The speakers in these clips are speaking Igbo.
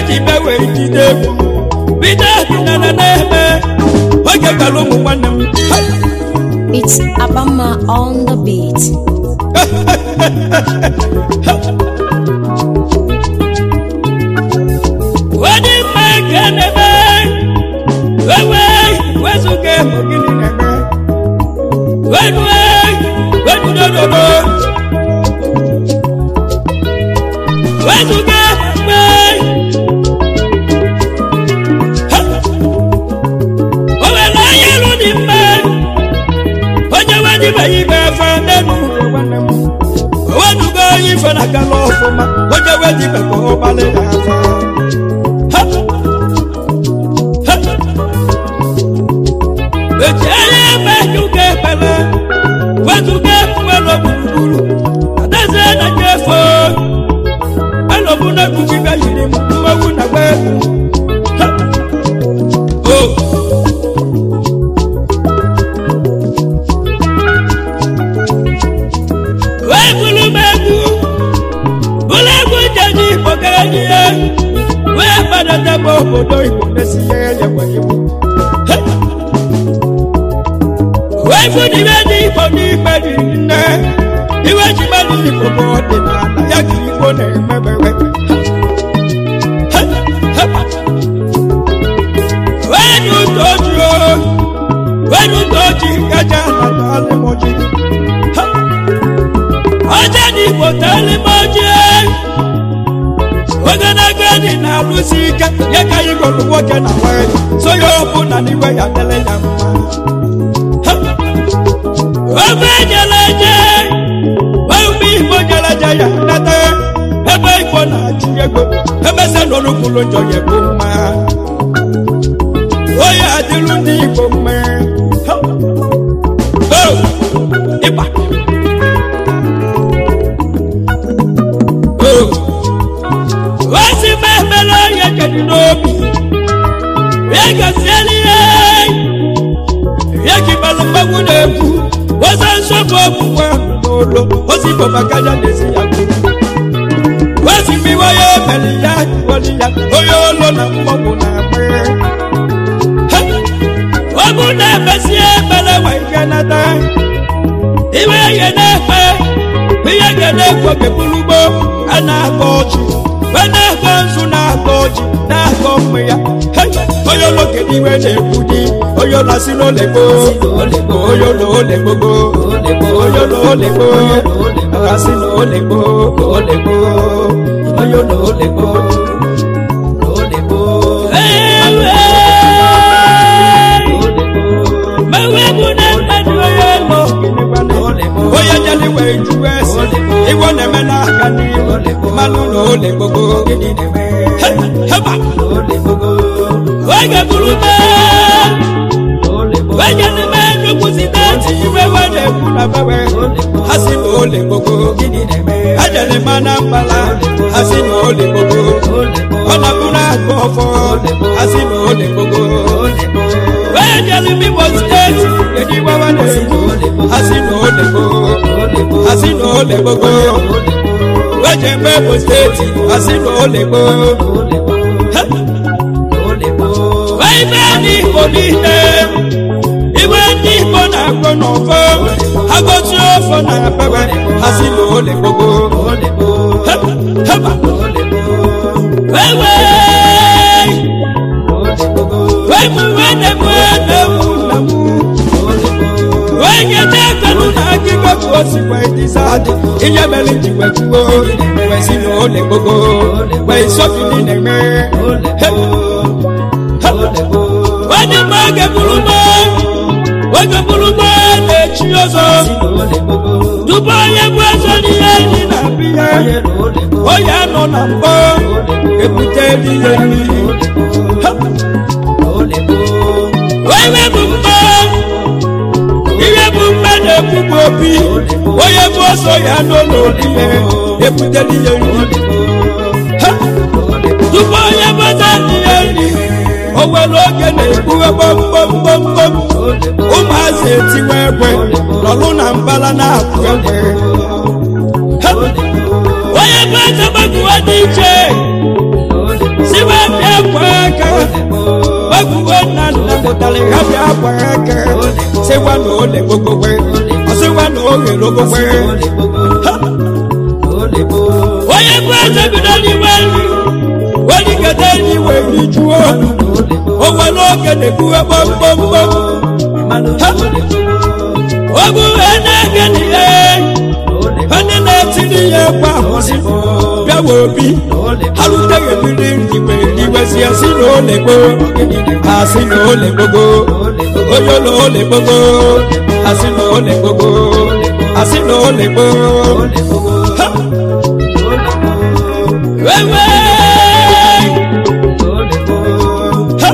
ji be wee jide egwu bido ọdịnala na-eme oge gara ụmụ nwanne m It's Abama on the beat. Wadi mma nke na-eme wewe wezuga emo gịnị na-eme wedue wedudododo wezuga mgbe o were onye elu dị mma onye wedibeghị ibe efe n'elu ụwa nwanne m o weduga onye ife na gala ọfụma onye wedibekwa ụgbalị ya afa Ha! Ha! ejere ebe juga ekpere wezuga ekwuwelo gburugburu adaeze na nyefe alọbụ na egwujibe yiri m mmewu na gba egwu Ha! o wee bụrụ m egwu bụrụ egwu njeji igbo gara n'ihe wee gbadata obodo igbo na-esi ihe ya gwa igbo wee fụdịbe ndị igbo n'ikpe dị nne iwe ji mmadụ igbo bụ ọdịnala ya ka igbo na-emebewe wee dị ụtọ oji wee dị ụtọ oji gaja na talimoji ọjọ́ ní ipò tẹ́lẹ̀ mọ́jẹ́ ogologo dị na-alụsi ike ya ka anyị gụrụ nwoke na nwanyị so ya ọbụ na n'iwe ya dele ya mma Ha! ofe jere eje ofe igbo jere eje ya nata ebe igbo na-achị ego emesa n'olukwulu njọ ya bụ mma onye adịrụ ndị igbo mma Ha! Oh! ịgba wọ́n sì máa mẹ́lọ yẹ kẹ́dùn n'obi yẹ kẹsíẹ́lì yẹ yẹ kí balùwẹ̀wù n'ekwu wọ́n sọ nsọ́bù ọ̀bùwẹ̀ n'olo wọ́n sì bọ̀ bàkájà n'ezi ya kú wọ́n sì fi wọ́n yẹ mẹ́lì ya wọ́lì ya oyè olo na mmọ̀gbù na pẹ́ wọ́n bú na ẹ̀fẹ̀sí ẹ̀mẹ́lẹ̀ wà ike nata ìwé yẹ n'ẹ̀fẹ̀ ihe yẹ n'ekwo kepulugbo a na-akọ ọchị wee na-akọ nzu na-akọ ọchị na-akọ mma ya Hey! onye oloke n'iwe na-ekwu di onye olasị n'olekpo onye olo olekpogo onye olo olekpo asị na olekpo olekpo onye olo olekpo mewe bụ na mmadụ onye olo onye jeli wee juwe ese igbo na-eme n'aka n'ihu mmanụ na ole gbogbo heba oge bụrụ mee onye n'ime nnukwu siteti iwe wee na-ekwu na bewe ha si na ole gbogbo ha jere ma na mbala ha si na ole gbogbo ọ na-abụrụ akụ ọfọ ha si na ole gbogbo wee jere n'Imo steeti kedu iwe wee na-ekwu ha si na ole gbogbo ha si na ole gbogbo wee je mgbe Imo steeti ha si na ole gbogbo wee ibe ndị Igbo niile iwe ndị Igbo na-akpọ n'ọfọ agọzi ọfọ na abewe ha si na ole gbogbo heba wee wee wee mụ wee na-ebu na-ewu na mụ wee nye na-ekelu na akịkọ ka o si wee dịsa adị ihe mere ji wee kwuo wee si na ole gbogbo wee sọfili na-eme onye mma oge bụrụ mma oge bụrụ mma na-echi ọzọ tupu onye bụ ọzọ n'ihe ndị na-abịa onye anọ na mbọ ebute n'ihe mmiri onye bụ mma ihe bụ mma na-ekwugbu obi onye bụ ọsọ ya nọ n'olihe ebute n'ihe nri tupu onye bụ ọzọ n'ihe nri o nwere oge na-ekpughe gbomgbomgbomgbom ụmụazị etiwe egbe nọlụ na mbala na-akụ egbe onye bụ eze gbaguwe dị iche siwe ọsịwa na ole gbogbogbwe ọsịwa na oge logbogbwe onye bụ eze bido n'ime nri weligede n'iwe rijuo onwe n'oge na-ebuwe gbomgbomgbom ogu enege n'ihe onye na-etiri ya egwu ahụzi bịawa obi ha ruteghị mmiri igwe igwezi esi na ole gboo asị na ole gbogo onye ụlọ ole gbogo asị na ole gbogo asị na ole gboo Ha! wewe Ha!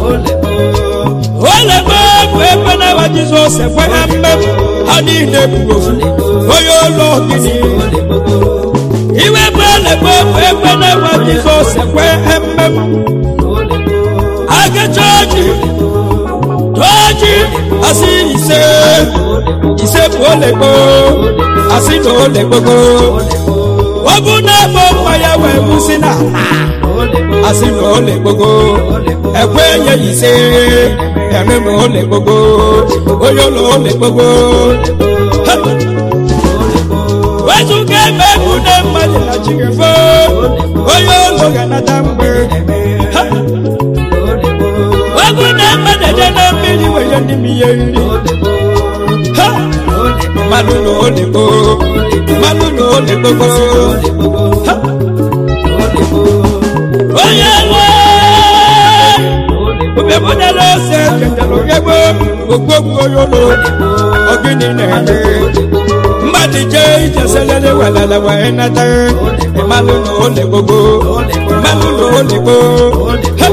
ole gboo bụ ebe na-awa jizọs ekweghị mmemme ha niile bụ ofu onye ụlọ gịnị iwe bụ ele gboo bụ ebe na-awa jizọs ekweghị mmemme agacha ọjị tọọjị asị ise ise bụ ole gboo asị na ole gbogo ogu na-egbo mma ya wee kwụsị na asị na ole gbogo ekwe nye ise eme ma ole gbogo onye ụlọ ole gbogo Ha! wezụga ebe egwu na mmadụ na chigefo onye ụlọ ga-anata mgbe Ha! ogu na mmadụ eje na mmiri wee ndị m ihe nri Ha! mmadụ na ole gboo mmadụ na ole gbogo Ha! onye nwe obebụnyere ose chetara ogegbo ogbogbo onye ụlọ ogini na-eme mmadụ jee ije selele welele wee nata mmadụ na ole gbogbo mmadụ na ole gboo Ha!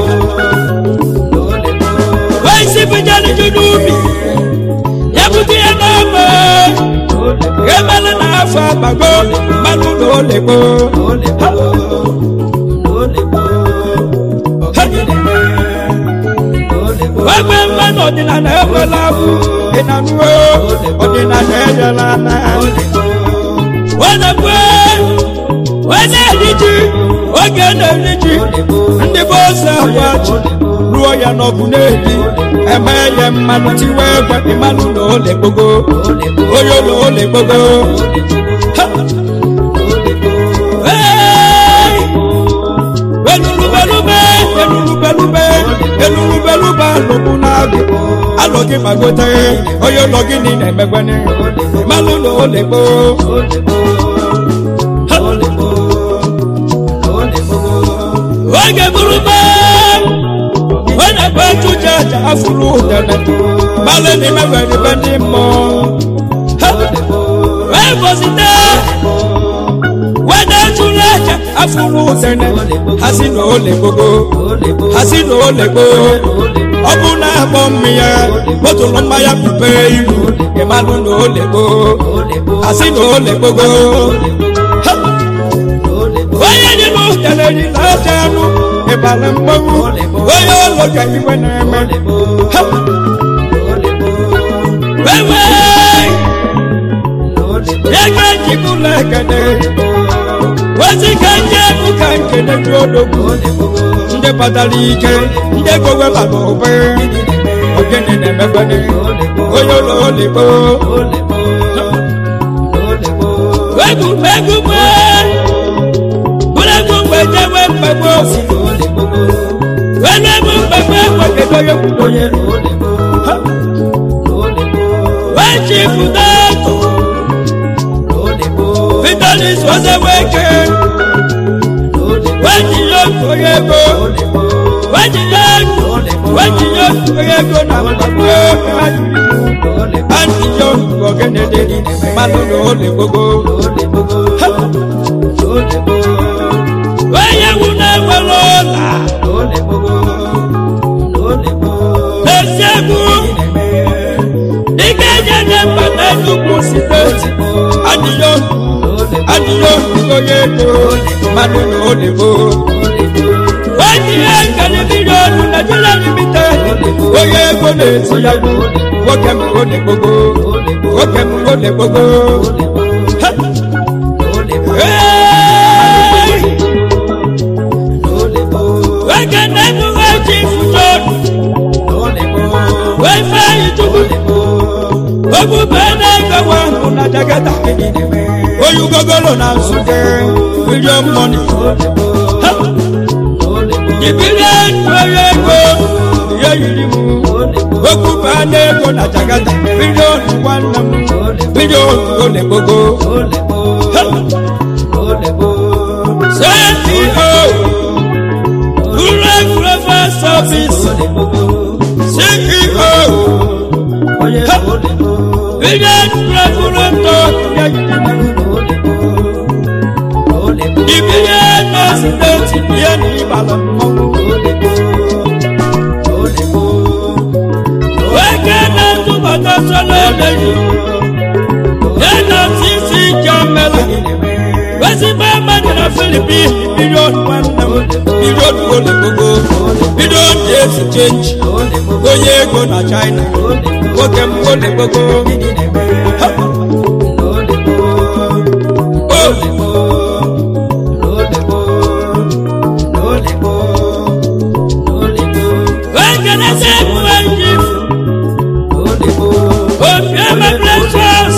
wee isi bụnyere ju n'ubi ya bute ya n'ọgba emele na afọ agbago mmadụ na ole gboo wegbe mmanụ ọdịnala ekwela bụ ịnanuo ọdịnala ejela na wedekwe wede eri ji oge na-eri ji ndị bụ ose agwachi ruo ya n'ọgụ na-edi eme ya mmanụ tiwe egwe mmanụ na ole gbogo onye ụlọ ole gbogo Ha! Hey! belubelube elulubelube elulubelube alụkwụ na-agụ alụ gị magote onye ụlọ gị niile emegwene mmanụ na ole gboo oge burube onye bụ ejuje aja afụrụ udene mmalụ n'ime nwere ibe ndị mmụọ Ha! wee bọzite wede tụrụ aja afụrụ udene ha si na ole gbogbo ha si na ole gboo ọ bụ na akpọ mmịya bọtụlụ mmanya pupe ilu ịmalụ na ole gboo ha si na ole gbogbo Ha! onye dị n'ụdere dị na-aja anụ ịbara mgbanwu onye ụlọ ga iwe na-eme Ha! wewe ya ga ejibụla ekene ozi ka ndị egwu ka nkene dị odogwu ndị batara ike ndị ego weba n'ụbe ogene na-emekwene onye ụlọ oligbo egwu egwu gbe bụrụ egwu mgbe jewe mgbegbe osi welu egwu mgbegbe ekwekedo ya kwudoye wee chi fụta atụ vitalis ozeweke wejinye onye ego wejinye wejinye onye ego na mgbagbo antinye ogene dị mmanụ na ole gbogbo onye wu na-enwere ụla na-esi egwu dịka ejenye mba na nnukwu steeti adịyo adịyo onye ego mmanụ na ole gboo onye nkene miliọnụ Nigeria limited onye ego na-esi ya nwoke m ole gbogbo nwoke m ole gbogbo Ha! Hey! nwoke na-enuwe ji fujon wee fee itubu polo na nsute million money Ha! Ibile ntụoyo ego ihe yiri m okwu baa n'ego na jagada bilion nwanne m bilion ole gbogbo Ha! CEO Rural Global Service CEO Billion President ihe yiri m Ibilion President ihe na ịbala mmọnwụ Weke na-atụbata sọlọ eleghị ya na tisi jamela ezigbo mmadụ na filipin bilion nwanne m bilion ole gbogbo bilion dị esi chenji onye ego na china nwoke m ole gbogbo Ha! Weke na-ese emume jif obiọma precious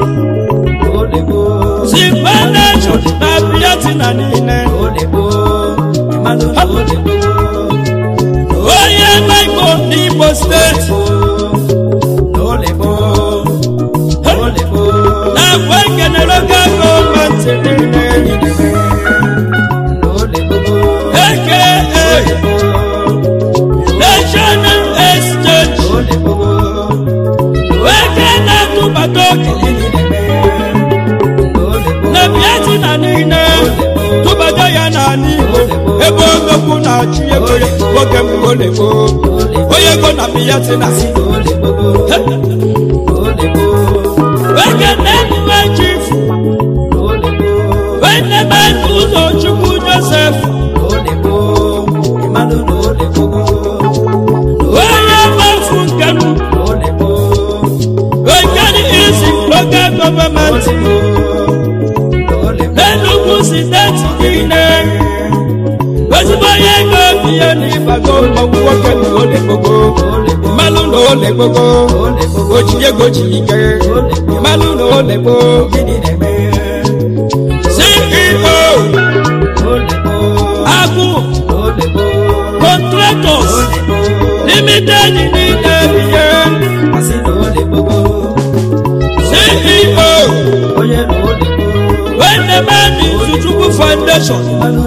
zibanation na biatina niile onye maiko n'igbo steeti na-agwa ekenere oge gọọmenti niile aka national exchange weke na-atụbata okenye na biatina niile tụbata ya n'ala igbo ebe ogokwu na-achị ego ya nwoke m olego onye ego na biatina weke na-enume chifu wenebe ụzọ chukwu josef onye gbafu nke m wekeni isi local gọọmenti n'enugwu steeti niile ezigbo onye ego biya n'ịbago mmọnwụ nwoke na ole gbogbo mmalụ na ole gbogbo oji ego ji ike mmalụ na ole gboo ceo agụ contractors limited niile biye ceo wenemani zuchukwu foundation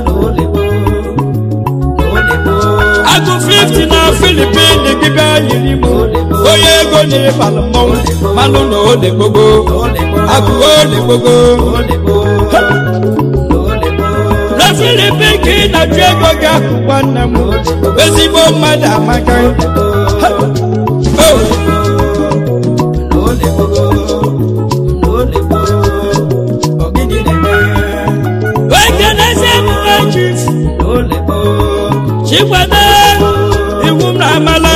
agụ 50 na filipin dịbe yiri m onye ego na-ịbalụ mmọnwụ mmanụ na ole gbogbo agụ ole gbogbo na filipin ka ị na-achụ ego gị akụ nwanne m ezigbo mmadụ amaka Ha! Oh! wekenezi emume chief chikwado iwu m na amala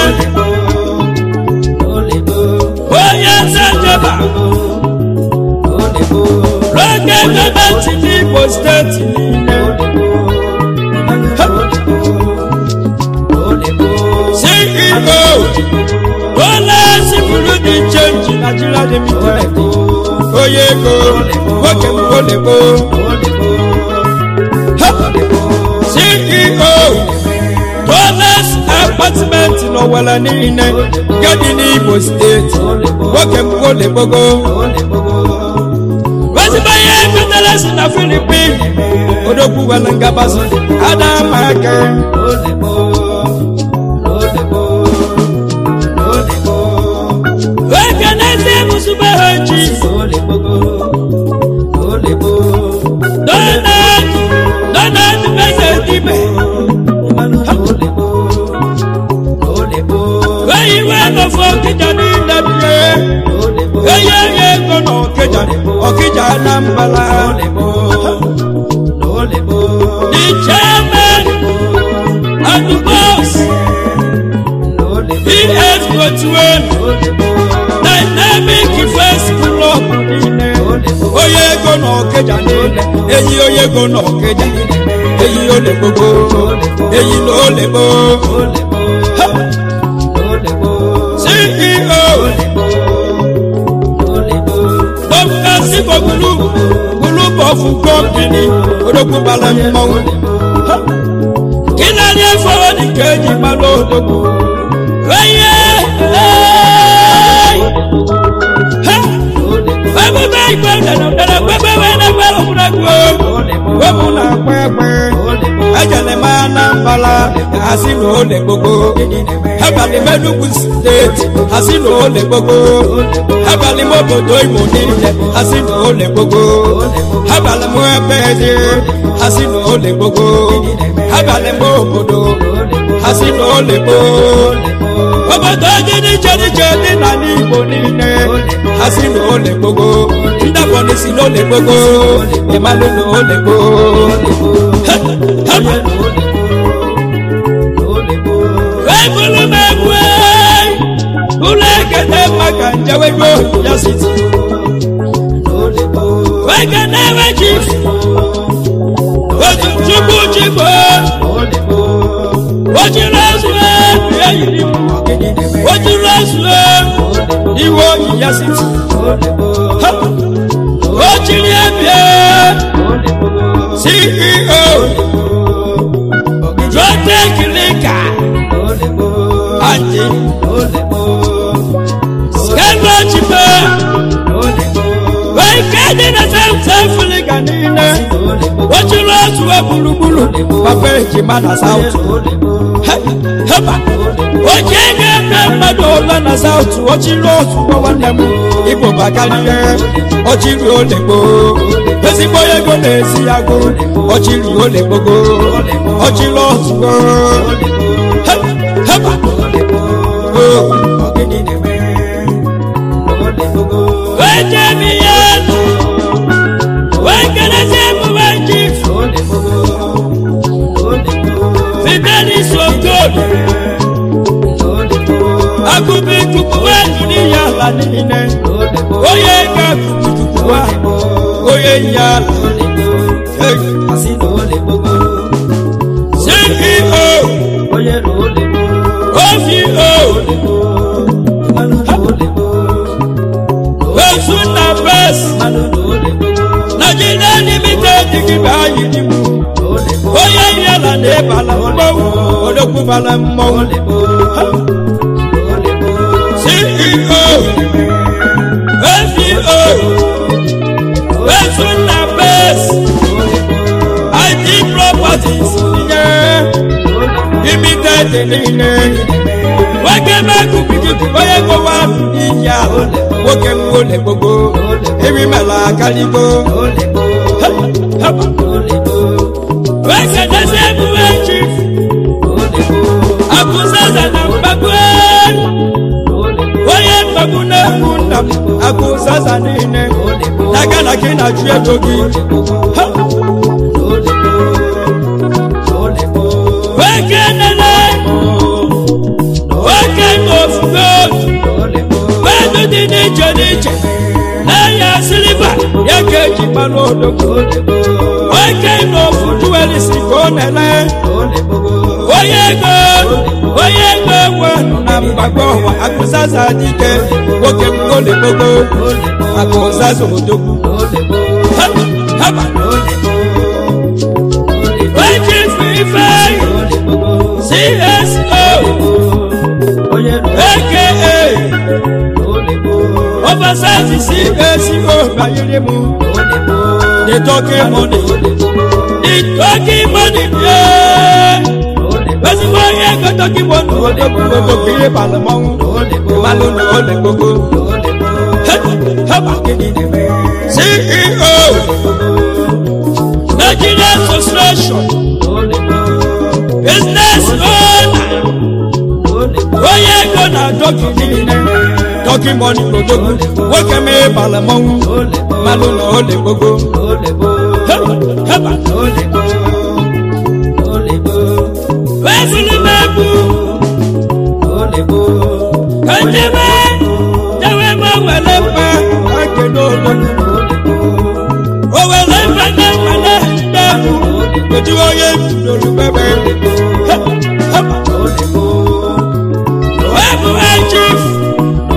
onye eze jeba n'oge gọọmenti n'igbo steeti niile ceo ụlọ sifuru dị chenji nigeria limited onye ego nwoke m olego ceo dollars apartment n'ọwara niile nke dị n'igbo steeti nwoke m olegbogo ezigbo ihe ekpetara si na filipin odogwu were ngabasị adama aka wekenezi mụsụbe ha chief donald donald meze dibe weyi wee nọfọ ọkịja niile bie eye onye ego na ọkịja ọkịja anambala the chairman and the boss es twenty-one dynamic first club niile onye ego na ọkịja niile eyi onye ego na ọkịja eyi ole gbogbo eyi na ole gboo Ha! ceo dọkịta sibo gulu gulu bọ ofu kọmpini odogwu bara mmọnwụ Ha! gị na ndị fọrọ dị ka eji mara odogwu onye ebube igwe dara dara gbebe wee na-egbe ogwuregwu wepụ na akpa egbe ejele m anambala asị na ole gbogbo abalị m enugwu steeti asị na ole gbogbo abalị m obodo imo niile asị na ole gbogbo abalị m ebe ezi asị na ole gbogbo abalị m obodo asị na ole gboo obodo dị n'iche n'iche dị n'ala igbo niile ha si na ole gbogbo ndị abọdị si n'ole gbogbo ịmalụ na ole gboo ebulu m egwu ụlọ ekete maka njewego ya siti wekene ewe chief otu chukwu chigbo ojiri ezue ya yiri m ojiri ezue iwe oyi ya siti ojiri ebie ceo jotekilika andi skelochipe wekedi na sefiliga niile ojiri ezue gburugburu papa ejima na sautu heba oji ego eme mmadụ ụlọ na sautu ochiri ozugbo nwanne m igbo bakarịa ochiri olegbo ezigbo ego na-esi ya gụ ochiri olegbogo ochiri ozugbo heba wejemi ya wekelezi emume jif fidelis ogolo akụbe ikuku wenu n'ihe ala niile onye ga kukukuku wa onye ihe ala ceo ofo osu na bes nigeria limited gị bụ anyị n'igbo onye ihe ala na-ebala mmọnwụ odogwu bala mmọnwụ ceo feo osu na bes it properties nye limited niile nwoke mekuku onye gowa n'iyi ahụ nwoke m ole gbogbo erimela akaligo wekedezi emume chief akụzaza na mgbagbo onye mgbagbu na-egbu nna m akụzaza niile n'aka na gị na-ajụ ego gị Ha! wekenene nwoke n'ofufe mmadụ dị n'iche n'iche n'ahịa siliva ya ka eji mmanụ odogwu nwoke n'ofu juwelisi ka ọ na-ele onye ego onye ego nwe na mgbagbo ọwa akụzaza dike nwoke m ole gbogbo akụzaza odogwu Ha! haba weji ife cso aka oversize cso banyere m the talking money the talking money yeah ezigbo onye ego talking money odogwu odogwu ihe balụ mmanwụ malụ na ole gbogbo haba ceo nigeria association business owner onye ego na dọkị niile dọkị mọni odogwu nwoke mee bala mmanwụ malụ na ole gbogbo heba heba wezili megbu kajebe jewe ma wele mma ake n'olu o wele mma na mmele n'egwu ojú onye lórí bẹbẹ heba wẹ́ẹ̀bù ẹ̀jìf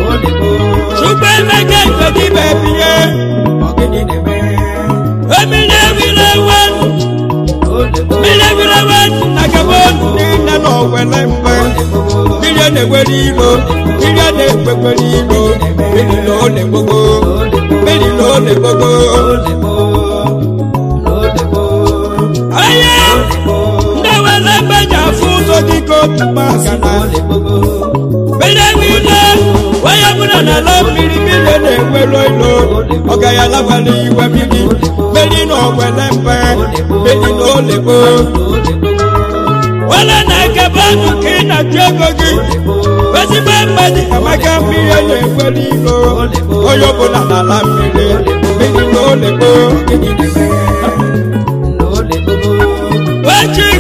ṣùgbọ́n ẹ̀mẹ́gẹ́ ìgbẹ́dí bẹ̀bí yẹ èmi ní na-ewere ilo mmiri a na-ekwekwere ilo mmiri na ole gbogbo mmiri na ole gbogbo onye ndị were ebe ji afụ ụzọ dịka otu maka na mmiri niile onye bụla na ala mmiri mmiri na-enwero ilo ọ gaghị alabala iwe mmiri mmiri na ogwele mpe mmiri na olekpo wala na-ekebe ọnụ ka ị na-achụ ego gị ezigbo mmadụ amaka mmiri na-enwere ilo onye ọbụla na ala mmiri mmiri na olekpo wee chief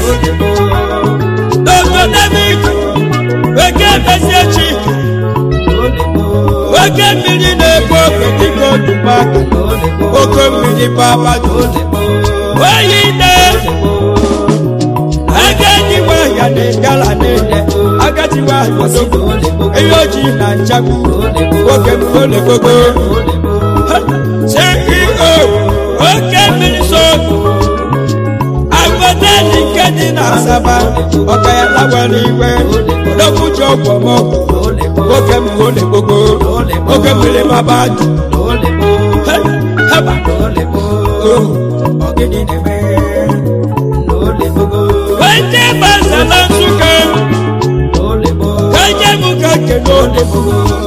dr david weke mesie chika oke mmiri na-ekpo oke dịka otumaka oke mmiri babadu oyi ide agadiwa ya na gala niile agadiwa azogo ihe ojii na nchagbu oke mmiri gbogbo ceo oke mmiri so agbadani nke dị na asaba ọka ya lawara iwe n'okwuji ọgwụ ọmọgwụ oke mmiri gbogbo oke mmiri babadu haba ọgịnị na-eme wete gbasara nsụka ka nye m ka kele olebo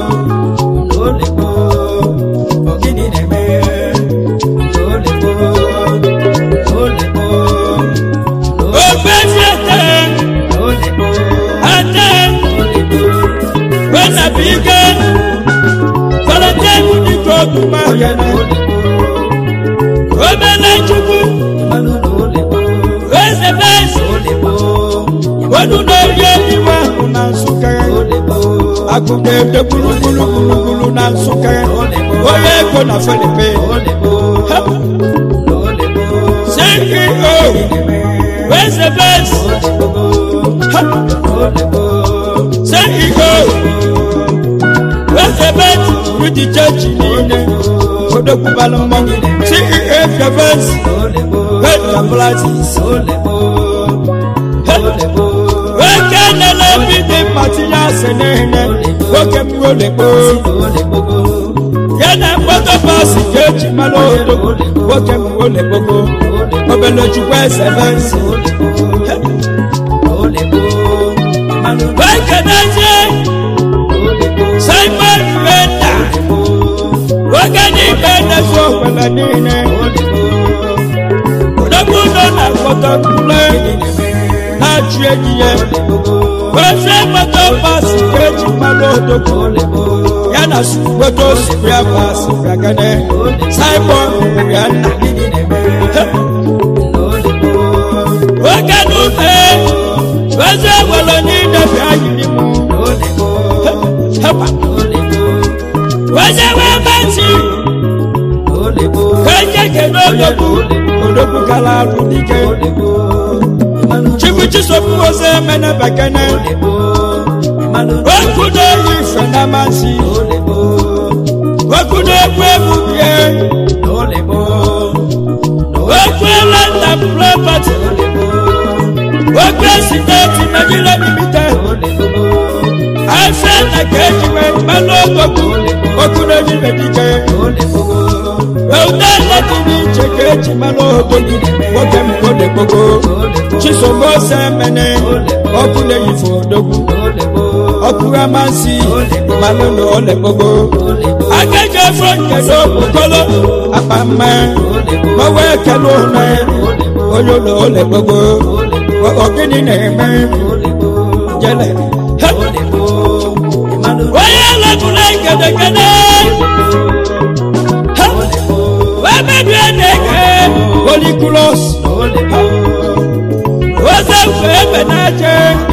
ofesi ete ate wenabike valentine dịka otumahịa obele chukwu eze besi wọnú n'orí ẹniwá na nsúkẹ akụkọ ede gburugburu gburugburu na nsúkẹ onye ego na felipe ceo weze bes ceo weze bet rudi chechi niile odokwubala mmanwụ ceo fevens vetaplatis oke nele bidi matinya senene oke mwolekpo yana mkpọtọ basi ka eji mara odo oke mwolekpoko obele chukwu eze bensi wekenezie simon renda oge n'ime nnezu okwele niile odogwu nọ na mkpọtọ kule na-achụ enyi ya ofe mkpọtọ basi ka eji mara odogwu ya na suweto spria basi gagane simon ya nna oge n'ume oze nwere niile bịa yiri m hepa oze wee basi ka eje kene odogwu odogwu gara arụ dike chukwu chisopu oze mene bekene okwu na-eyi ife na amasị okwu na-ekwu egwu bie okwu ele nna propati okwu steeti nigeria limited afẹ na kejiwe mmanụ odogwu okwu na-eyi ife dike Eude latiri iche ka eji mmanụ odogwu nwoke m ode gbogbo chisom ose mene ọkụ na-eyife odogwu ọkụ amasị mmanụ na ole gbogbo agaghị efe nkedo okpokolo akpa mma gbawa ekele ụlọ onye ụlọ ole gbogbo ọgịnị na-eme jele onye lepụrụ egedegede wemebie na-eke olikulos oze mfe ebe na-aje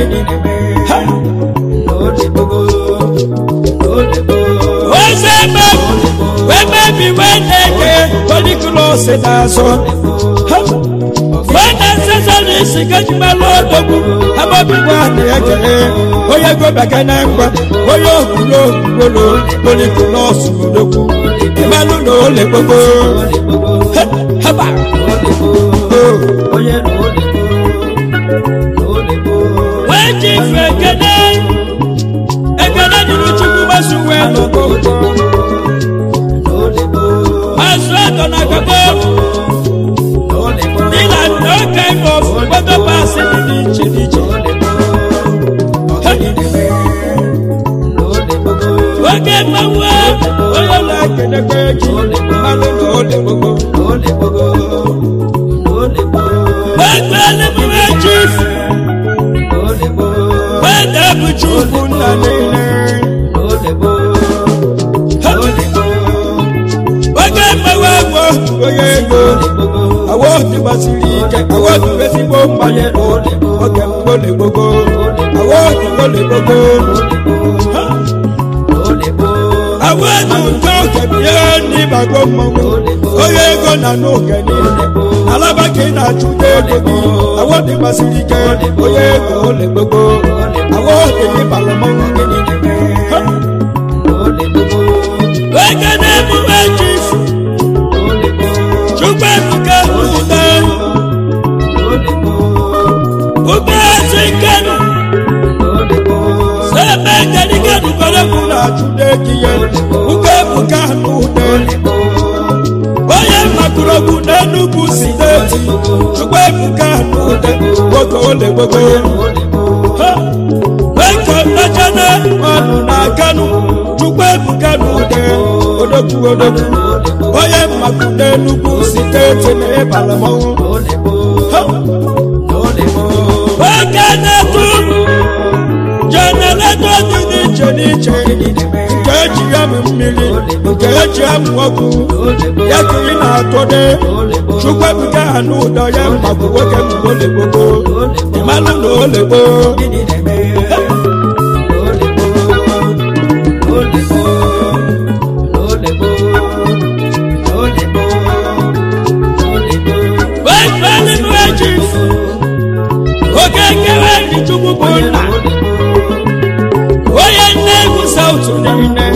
oze ebe wemebi wee na-eke olikulos na-azụ wee na-esesa n'isi gajimala odogwu amabigwa na-ekele onye gobeke na ngwa onye okwulo okwulo olikulos odogwu ìmọ̀lú ló lè gbogbo. Hẹ́bà. wọ́n jí fẹ̀kẹ́dẹ́ onye na ole oge mgbole gbogbo awa oge mgbole gbogbo awa ego nke oge bie n'ịbago mmanwụ onye ego na n'oge niile alaba ka ị na-achụta ego gị awa dị masịrị ike onye ego ole gbogbo awa oge n'ịbara mmanwụ gị niile ege na-emume chifu chukwu ebuka n'ude ubeezi nkenu sebe kenikenu kọrọbụ na-achụta ego ihe uke ebuka n'ude onye makurogbu n'enugwu steeti chukwu ebuka n'ude nwoke ole gbogbo eke echene ọnụ na kanu chukwu ebuka n'ude odogwu odogwu onye mmakwu n'enugwu steeti na ịbara mmanwụ oge na-etu jenereto dị n'iche n'iche nke eji ya m mmiri nke eji amụ ọkụ ya ka ị na-atụde chukwu ebuka ha n'ụdọ ya mmakwu nwoke mgbe ole gbogbo ịmalụ na ole gboo wefeninu eji oke nkewa ndị chukwu bụ nna onye nne egwu sautu niile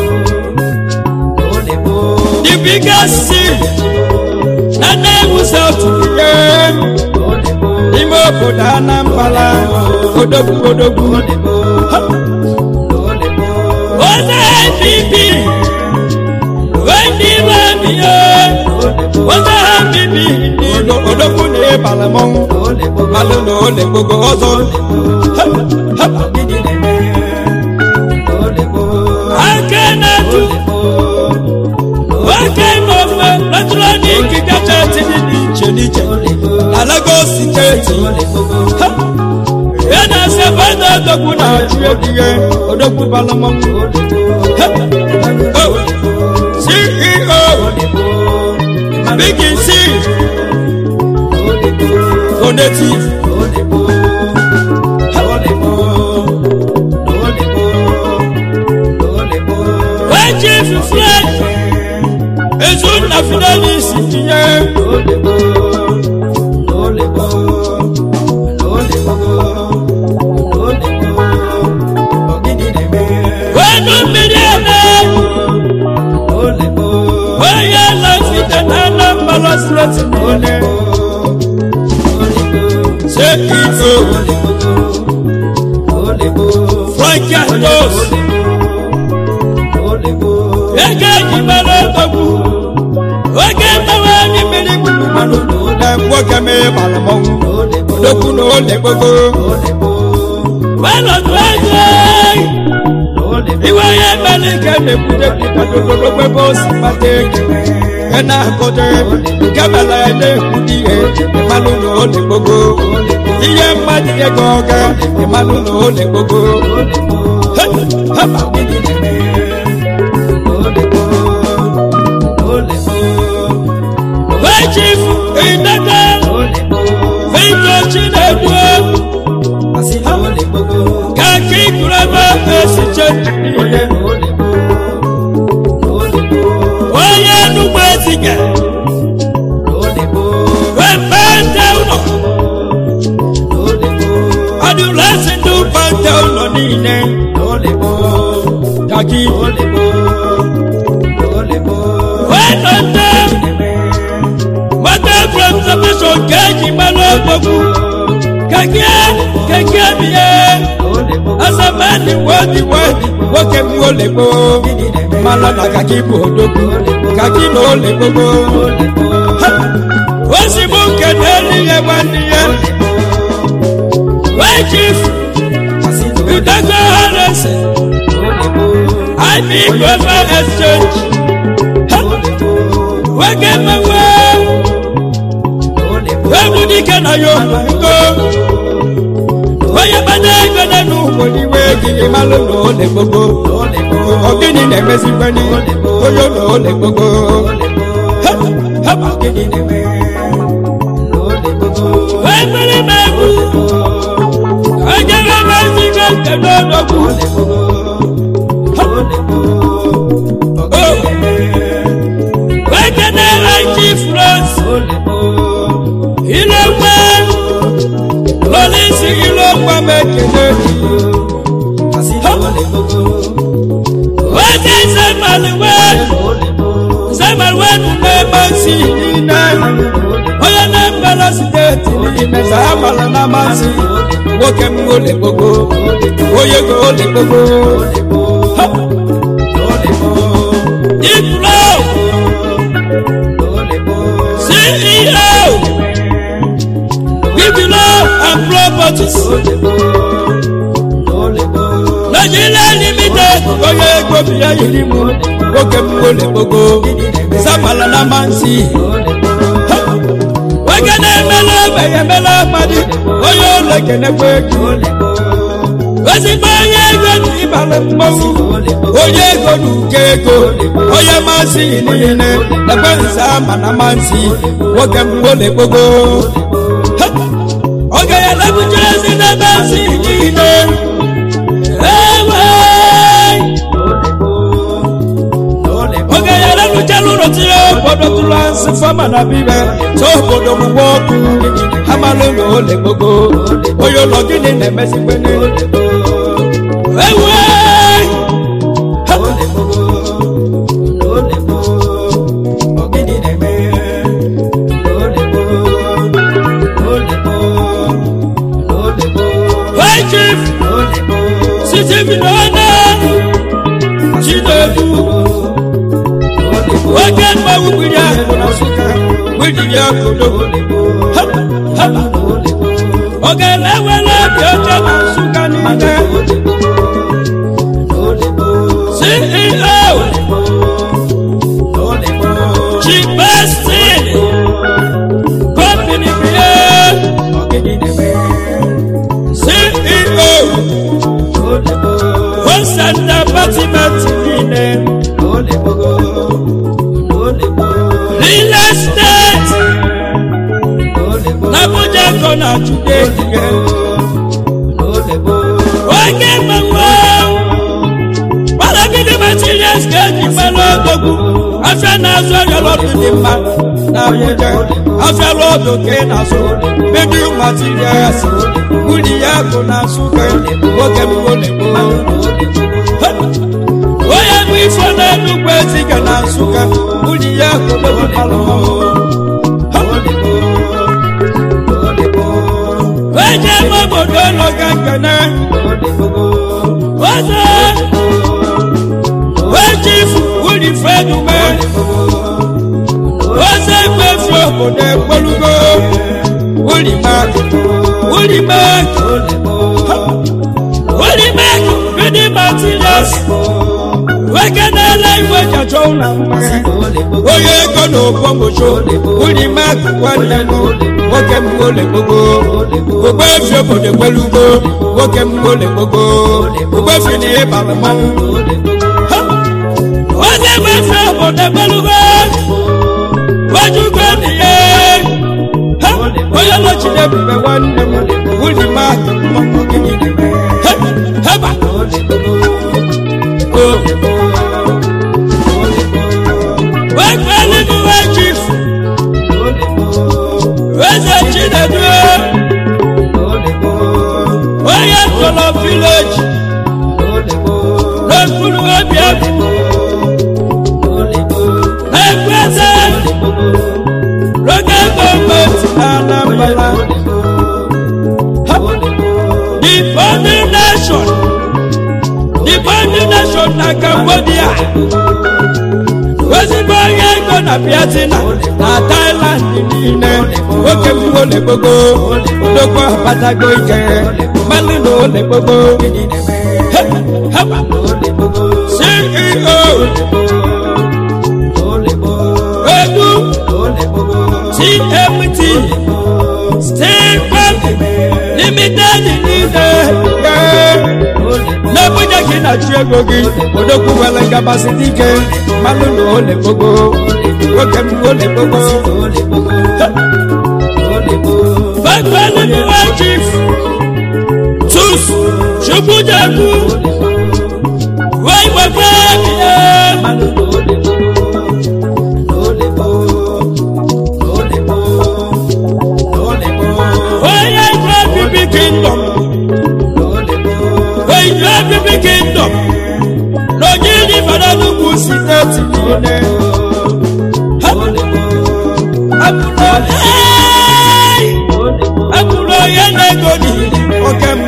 the biggest city na nne egwu sautu niile n'ime obodo anambra odogwu odogwu onye npp ndị ime biye onye ha mbibi ndị ilo odogwu na ịbara mmanwụ malụ na ole gbogbo ọzọ aka na-atụ nwoke n'ofe eletrọnik kacha etiri dị iche n'iche na Lagos steeti ya na-ase bada odogwu na-achụ egihe odogwu bara mmanwụ ceo big c donative chief fred ezunna fidelis tinye wenu mmiri eme onye lafite na anambra steeti niile ceo frank ados ego eji mara odogwu oge mmewe anyị mmiri gburu mmanụ na nwoke mee gbara mmanwụ odogwu na ole gbogbo welọtụ ego iwe ya mere nke na-ebute bidododogbo ebe o si kpata ego nke na-akụta nke mere ya na-ekwute ihe ịmalụ na ole gbogbo ihe mmadụ ego ọga ịmalụ na ole gbogbo chief idede victor chinedu kaki kurebe esiche niile onye enugbo ezige wepente ụlọ adụlesi ndị pente ụlọ niile kaki wenọte mata preservation ka eji mmanụ ọgbọgwụ keke keke bie asamani wadi wadi nwoke m olekpo mmanụ na kaki bụ odogwu kaki na olekpogbo ozigbo nke na-eri ihe nwanne ya wee chief udago haresi ib global exchange nwoke mmanwe egwu dike na ya ngo onye gbana ego na n'ugbo n'iwe gịnị malụ na ole gbogbo ogini na-emezikweni onye na ole gbogbo wee mmiri ma odogwu wekene aji france ilekwe lọlisi ilokwa mekene weke zemaliwe zemaliwe nunebe si nine onye na-emela steeti n'ime ka ha mara na amasị nwoke m ole gbogbo onye go ole gbogbo diplo ceo bibilo and properties nigeria limited onye ego bi ya yiri m nwoke m ole gbogbo samala na amasị nwoke na-emela ogbenye emela amadi onye ụlọ kenekwa ego ezigbo onye ego na ịbara mmanwụ onye ego na uke ego onye masị niile ebe nza ama na masị nwoke mgbole gbogbo oge ya lebujere ezi n'ebe nsị niile ewe oge ya lebuchara ụlọ tinye obodo tụrụ asị fama na bibe tụ obodo mụgbe ọkụ amalụ na ole gbogbo onye ụlọ gịnị na-emezikwe ewe High chief Stephen Ona Chinedu Oge mmanwụ gbiri ahụ na Nsụka gbiri ya kodo Oge na-ewere obi ọcha na Nsụka niile CEO Chief Bestin Company bie CEO Western Department niile Real Estate n'Abuja kọ na Chude ihe oge mmanwụ gbalagide materials ga-eji mmanụ odogwu afịa na-azụ ọrịa lọdụ dị mma n'Abuja afịa lọdụ ka ị na-azụ medium materials nwunye ya bụ na Nsụka nwoke mbụ na-egbu onye bụ ifo na-enugwu eziga na Nsụka nwunye ya bụ palọ onye eme obodo ụlọ ga nkene ọzọ wejifu wulifedume ọzọ ekpefi obodo ekpolugo wulimak wulimak wulimak bidi materials wekenela igwe jachọ ụlọ mmanya onye ego na okpomọcho wulimak nwanne m nwoke m ole gbogbo ogbefi obodo ekpelugo nwoke m ole gbogbo ogbefi na ịbara mmanwụ onye gbefe obodo ekpelugo wejugo n'ihe onye nọchiri ebube nwanne m wuli mak mmanwụ gịnị heba wekpeligu wechifu eze chinedu onye tọrọ vileji n'okpuru obi egwu n'ekweze local gọọmenti na anambra the founding nation the founding nation na cambodia ezigbo onye ego na biatina na thailand niile nwoke m ole gbogbo odogbo abatago ike mmanụ na ole gbogbo ceo edu tmt steel bank limited niile n'abuja ka ị na-achụ ego gị odogwu nwere ngabasị ike mmanụ na ole gbogbo nwoke m ole gbogbo bakwelu chief tus chukwujaku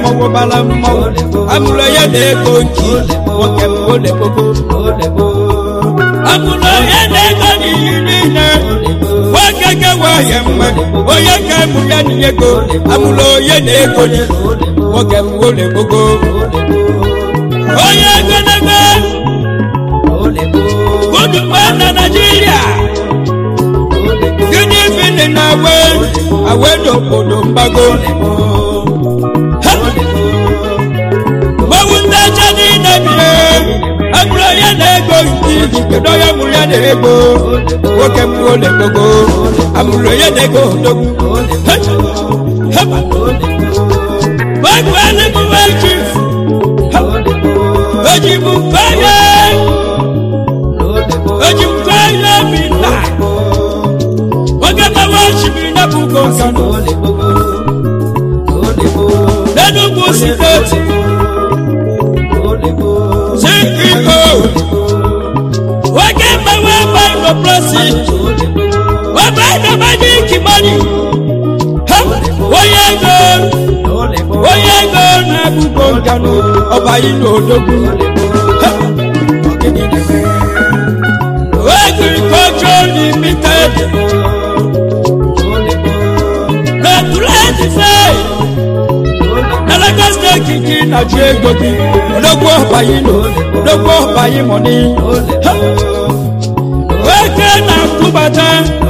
mmọnwụ bara mmọnwụ amụrụ onye na-ego nji nwoke m ole gbogbo amụrụ onye na-ego n'iyi niile nwoke kewa ya mma onye ka mụ ya na ego amụrụ onye na-ego nji nwoke m ole gbogbo onye egologo gudugba na naijiria gịnị fili na awe awe n'obodo mgbago Ha! mmanwụ ndị ọcha niile bie abụrụ onye na-ego iji kedu onye mụrụ ya na-ego nwoke m ole gbogbo amụrụ onye na-ego odogwu heba gbagbu anụmụwe chief ojibu feye ojibu feye bi na oge mawa osimiri na bugo nkanu n'enugwu steeti ceo oge mawa binoprosi ọbẹ̀dọ̀ májíkì mọ́nì onye ego onye ego na-abụgo nkanụ ọba ilu odogwu agriculture limited na-atụletife na Lagos steeti gị na-ajụ ego gị odogwu ọba ilu odogwu ọba imoni oke na-akwụbata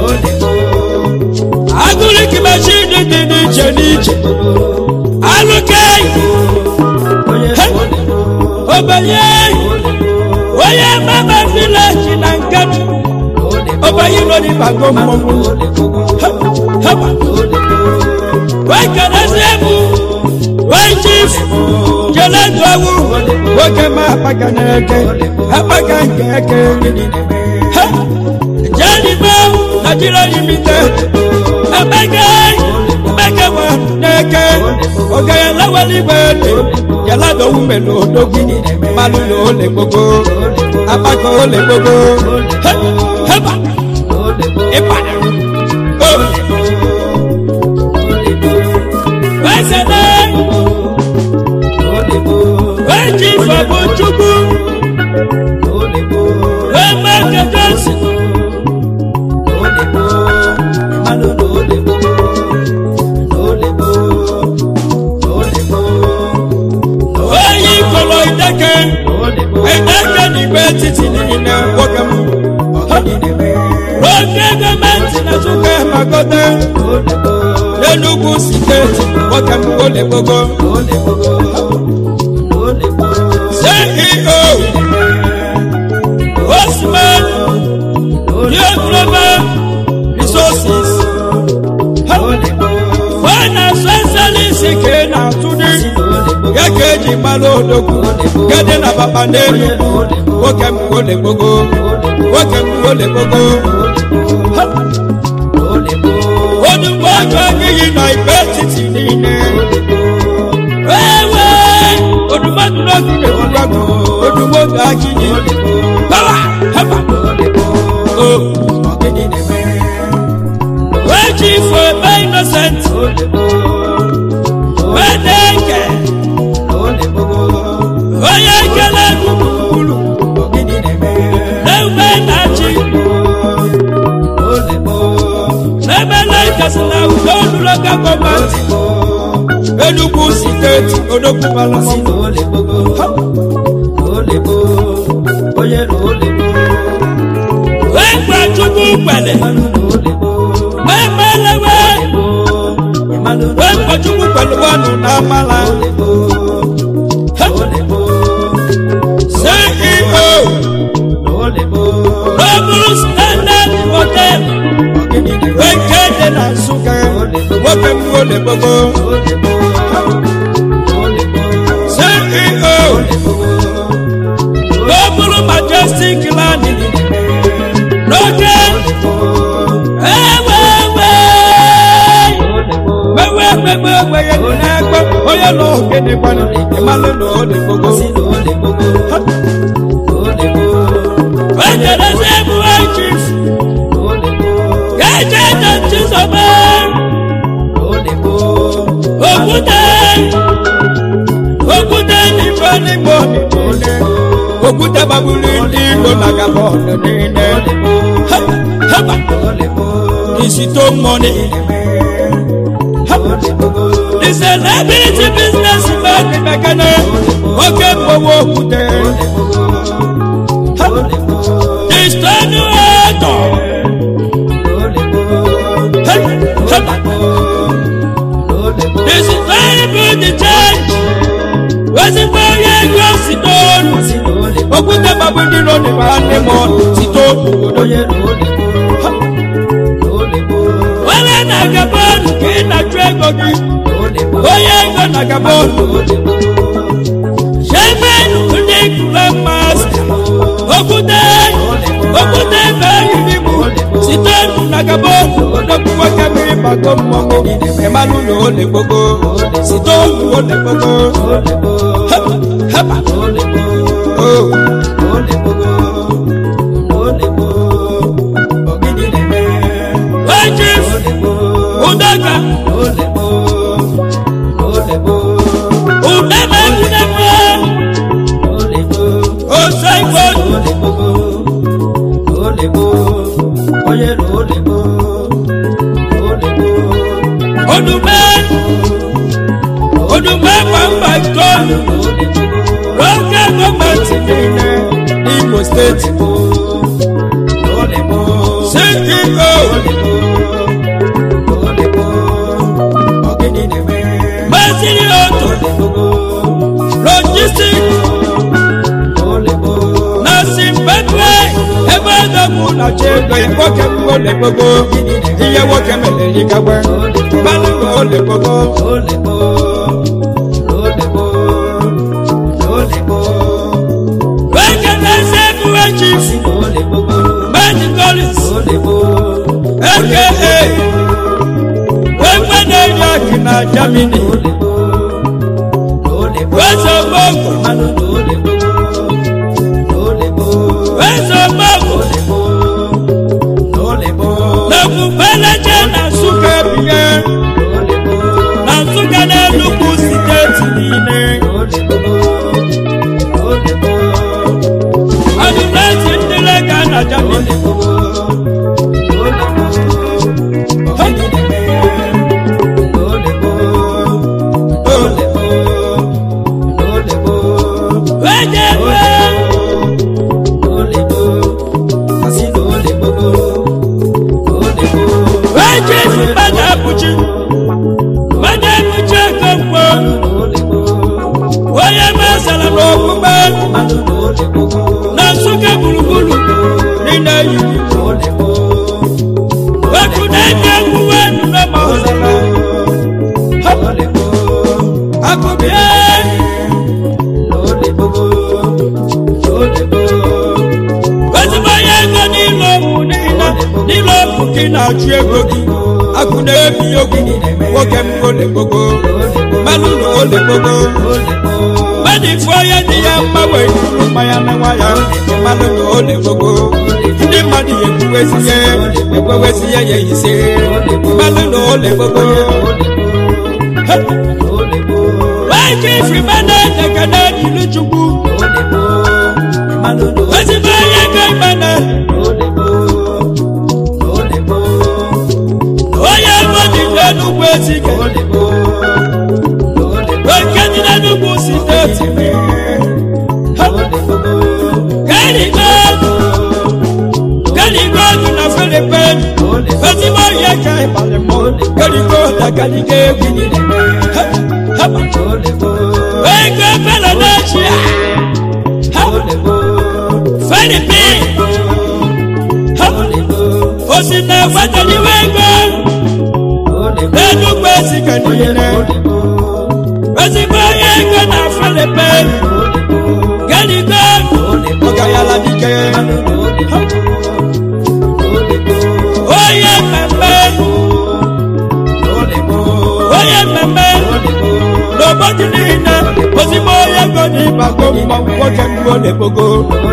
agụrịkị machine dị n'iche n'iche alụke obenye onye mama vileji na nkanu obenye nọ n'ịbago mmọnwụ haba wekenezi ebu wechif jeledowu nwoke ma akpaga n'eke akpaga nke eke jẹ́nìmọ́ nàìjíríà limited ẹ̀mẹ́gẹ́ ẹ̀mẹ́gẹ́ wà nẹ́gẹ́ ọ̀gẹ̀yẹ lọ́wọ́ nígbà èlé yàládọ́wọ́ mẹ́lò òdógún malu ló lè gbogbo apákan ó lè gbogbo hẹ́bà ìbàdàn ó wẹ́sẹ̀ náà wẹ́jì fọ̀bù chukwu wẹ́mẹ́kẹ́ jọ́sìn. onye ikolo ideke ideke n'igwe etiti niile nwoke m oge gọọmenti na tuke magote n'enugwu steeti nwoke m ole gbogbo ceo osman global resources fana sọsalisi ke na-atụdị ya ka eji mara odogwu gede na papa n'enugwu nwoke m ole gbogbo nwoke m ole gbogbo onugbo ọjọ n'iyi na igbe etiti niile ewe odumọdụ n'ogu na-ekwugwago odugbo ga-akị yi pawa haba o wee ji ifo ebe innocent wee na-eke onye ekele gburugburu na-eme na-achị n'ebe na-ekesi na udo oluloka gọọmenti enugwu steeti odogwu balụmọ wee gwa chukwu kwele wee melewe wee gwa chukwu kwele wanụ na amala ceo n'ọbụrụ standard hotel wee nke dị na nsụka nwoke m ole gbogbo ceo n'ọbụrụ majestic land n'oge ewewe wewe wewe weye n'egbe onye nọ ogene gbanụ ịmalụ na ole gbogbo wejerezi ebuwe chief gaje jọchi sọbe okwute n'ime ọnịdị niile okwute gbagburu ndị ilo na gabọn niile Ha, haba isito mmọnị the celebrity business man mekane oke mgbowo okwute Ha, the stonuator this is very good the change ezigbo onye ego si n'olu okwute gbagbu ndị ilo dị ma ndị mọ site obodo onye na-aga bọọlụ ka ị na-achụ ego gị onye ego na-aga bọọlụ shevenu ndị kụrụ mmasị okwute okwute ebe eriri mụ site nụ na-aga bọọlụ odogwu nwoke mmiri bago mmọnwụ ịmanụ na ole gbogbo site olu ole gbogbo heba heba oh. Wajif Udaka Udama Udama Osaikon Odume Odume Pamba Ton Local government niile Imo State CEO Masiri Oto Logistic na Zimbabwe ebe ọdọkụ na-achọ ego ya nwoke m ole gbogbo ihe nwoke mere yikagbe mmanụ na ole gbogbo nwoke na-ese ebuwe chief Benji Collins aka wekwe na-eyi akị na Germany weze ogbogo weze ogbogo na kwubeleje na Nsụka ebinye na Nsụka na Enugu steeti niile ọdụmesi ndị lega na Germany weje wee weje mmadụ abụchi mmadụ abụchi ego mgbo onye mesara n'okpukpe na Nsụka gburugburu niile yi weku na-enye egwuwe nụnọ ma ọzara akụbie ezigbo onye ego n'ile ọmụ niile n'ile ọmụ gị na-achụ ego gị akụ na-ebi ogwu nwoke m ole gbogbo mmanụ na ole gbogbo mmadụ ifu onye dị ya mma wee juru mmanya na nwa ya mmanụ na ole gbogbo ndị mmadụ ya ekwuwezi ya ekwewezi ya ya ise mmanụ na ole gbogbo wee ji ifi mmanụ edeka na ejiri chukwu ezigbo onye ego mmanụ onye ego dị n'enugwu ezike oke dị n'enugwu steeti kerigo kerigo dị na filipin ezigbo onye ka ịbalị mụ kerigo dagaligo egwu Ha, haba. ego fela n'echia filipin osi na-enwetaliwe ego n'enugwu ezike niile ezigbo onye ego na filipin kerigo ọgayala dike onye mmemme onye mmemme n'obodo niile ozigbo onye ego n'ịbago mmanwụ nwoke mgbe ọ na-ekpogo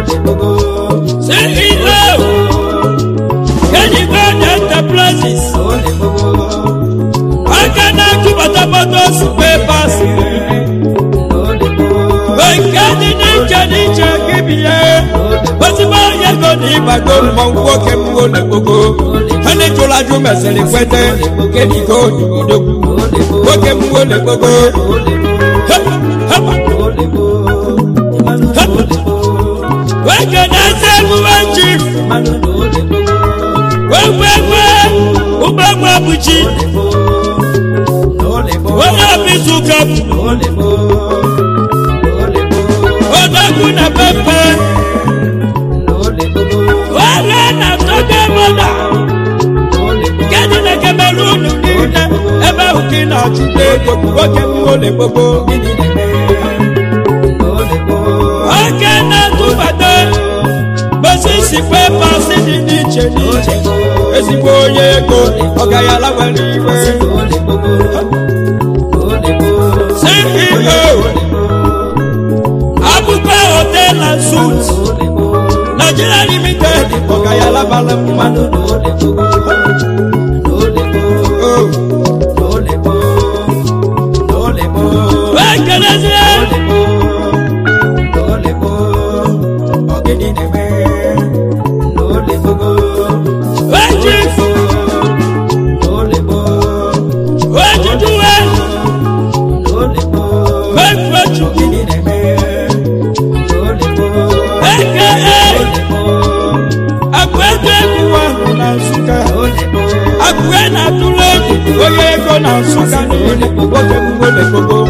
ceo kenigo na enterprises aka na-akụbata motos pepas nke bago mmọnwụ nwoke m ole gbogbo ha na-ejụrụ ajụ mesịrị kwete kediko odogwu nwoke m ole gbogbo nwoke na-eze emume ji wegwegwe ụgbọgwa bụchi onye ọbịzụka odogwu na pepe were na toge mọda kedụ na kemerun niile ebe ahụ ka ị na-achụta ego nwoke m ole gbogbo oke na-atụbata mesisi pepasi dị n'iche n'iche ezigbo onye ego ọgayala nwere iwe ceo abụkwa hotel na suit nigeria limited ọgayala bara mmanụ ekelezie eji ejijuwe mefechu eke akụego egwu ahụ na nsụka akụe na-atụrụ egwu onye ego na nsụka niile nwoke mwole gbogbo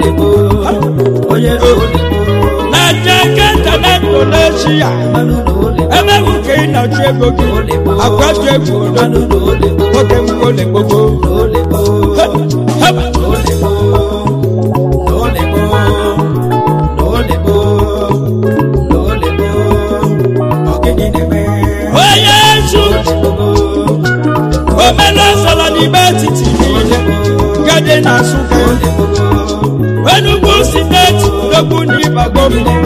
na jeke ntanetụ n'eshia ebe bụ ka ị na-achụ ego gị akwatu egwu odo nwoke mwole gbogbo heba onye ezu omenọsọrọ n'ime etiti niile gade na nsụka enugwu steeti n'okwu n'ịbago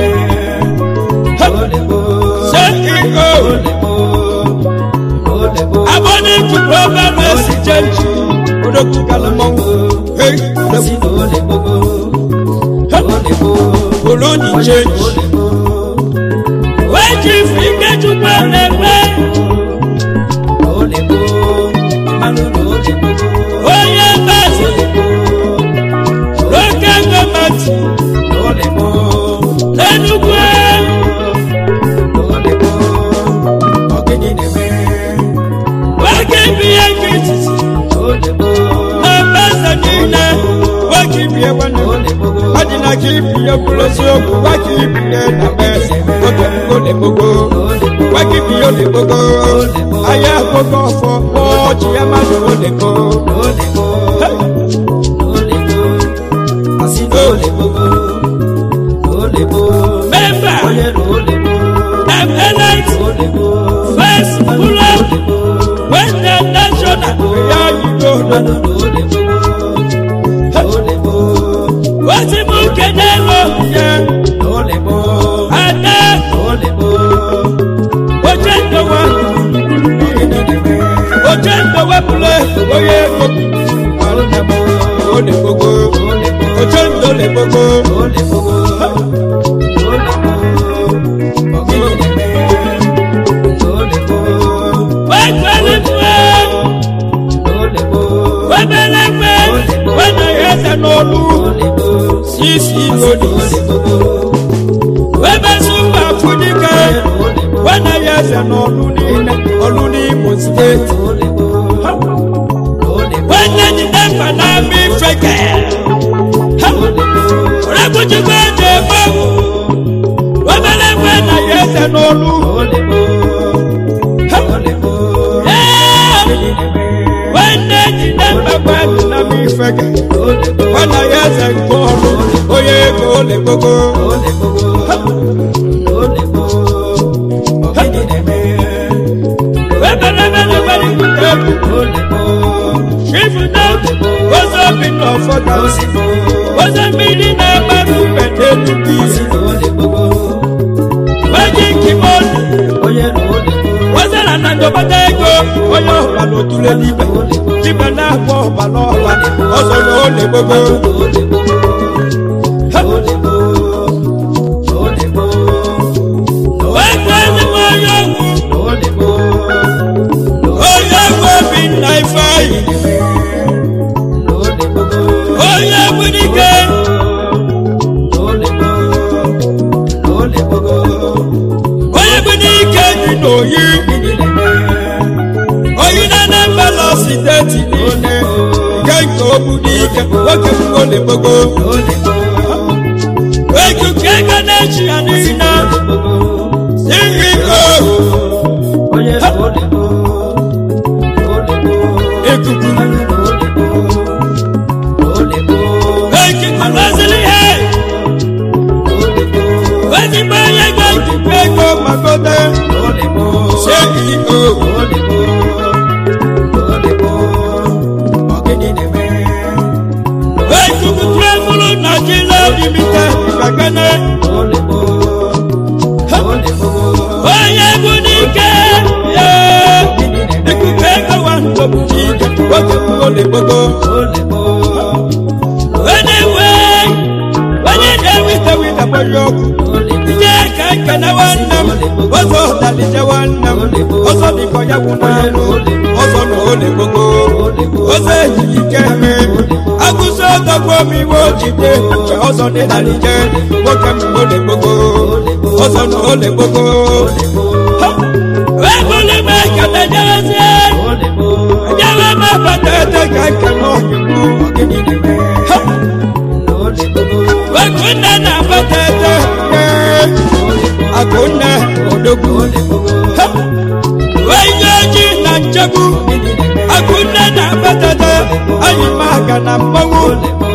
ceo abọnịtụ global exchange odogwu galamọnwụ hey olóni change wéjì fìkẹ́ jùlọ lẹ́gbẹ́ oyè bẹ́sẹ̀ lókè gọ́mẹ̀tì lẹ́nugbó wákì bí ekiti na bẹ́sẹ̀ nílẹ̀ wákì bí ewéne wájìnà kì í fi ekúlẹ̀ sí òkú wákì bí ẹ̀ nà bẹ́sẹ̀ lókè gbólé gbogbo wákì bí ó lè gbogbo ayé gbogbo ọ̀fọ̀ wọ́ọ̀jì ẹ̀ má lò ó lè gbó. mẹ́fà emelite first pull-up wẹ́ndẹ̀ national ìyá ìlú òdòdó. wọ́n ti mú kéde lọ yẹ adé ojú ìdọ̀wọ́ ojú ìdọ̀wọ́ bulẹ̀ oyè gbogbo olè gbogbo ojú ìdọ̀lẹ̀ gbogbo. wọ́n gbẹ́lẹ̀ fún ẹ wọ́n bẹ̀rẹ̀ fẹ́ wọ́n nà yẹ ẹsẹ̀ n'olu sisi lodi wọ́n bẹ̀ sùn wà fúdìkẹ́ wọ́n nà yẹ ẹsẹ̀ n'olu ní ọlu ní imo state wọ́n nà jìnnà fana mi fẹ́kẹ́ rẹ́kùtì kọ́ ẹ̀jẹ̀ bọ́ wọ́n bẹ̀rẹ̀ fẹ́ nà yẹ ẹsẹ̀ n'olu wọ́n nà jìnnà fẹ́kẹ́ nà mi fẹ́kẹ́ wọ́n nà yẹ ẹsẹ̀ gbọ́ọ̀lù oyè kò lè gbogbo. wẹ́bẹ̀rẹ̀bẹ̀rẹ̀ wẹ́rẹ́ kúkẹ́ ṣífù náà wọ́n sọ bí nà fọ́tà wọ́n sọ bí ní nà bàrú pẹ̀lẹ́ lùkì wọ́n jí kí mọ́ọ̀lù wọ́n sọ lànà ìjọba ego onye ọ̀bà n'otule n'ibẹ̀ jíbẹ̀ náà bọ̀ ọ̀bà n'ọ̀bà ọ̀sọ̀ yóò lè gbogbo. wọ́n gbọ́ ẹni mọ́ ọyọ́ wù gane onye bụ n'ike ya ikuku ego wa ntọbụ n'ike oge bụ ole gbogbo onye nwe onye na-ewite wite gbanye ọkụ ije ka nkene nwanne m ọzọ dalije nwanne m ọzọ dịkọ ya bụ n'anụ ọzọ na ole gbogbo ọzọ ejighị ike eme agụsị ọtọgbu omi iwe ojide nke ọzọ dị dalije nwoke m ole gbogbo ọzọ na ole gbogbo ebule m ekele jerezie ejewe m abata ete ka nkene ọhịa Akunne na batete Akunne odogwu Wenyeji na nchegbu Akunne na batete Anyị maga na mmanwụ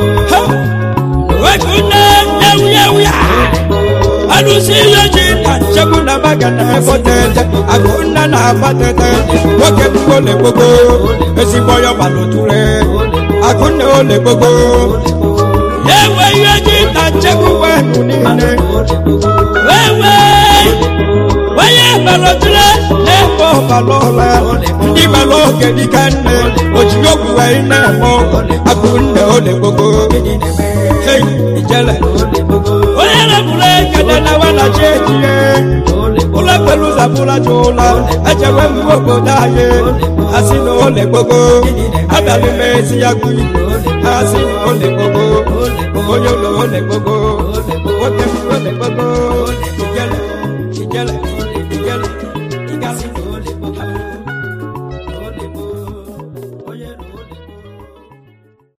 Akunne ewuyewuya Alụsị yeji na nchegbu na maga na ebatete Akunne na batete Nwoke bụ ole gbogbo Ezigbo ya gbalụtụre Akunne ole gbogbo ewe ihe ji na nchekwa wenu niile ewe onye balotire na-ebe ọbala ọla ndị bala oge dịka nne ojiri ogwu wee na-eme akụ nne ole gbogbo hei ijele onye na-ebule ekele na wanachi ejire ụlọ pelu zabụla ji ụlọ ejewe mgbe obodo anyị asị na ole gbogbo abịalụ m ezi ya gụ asị na ole gbogbo onye ụlọ ole gbogbo nwoke m ole gbogbo ijele ijele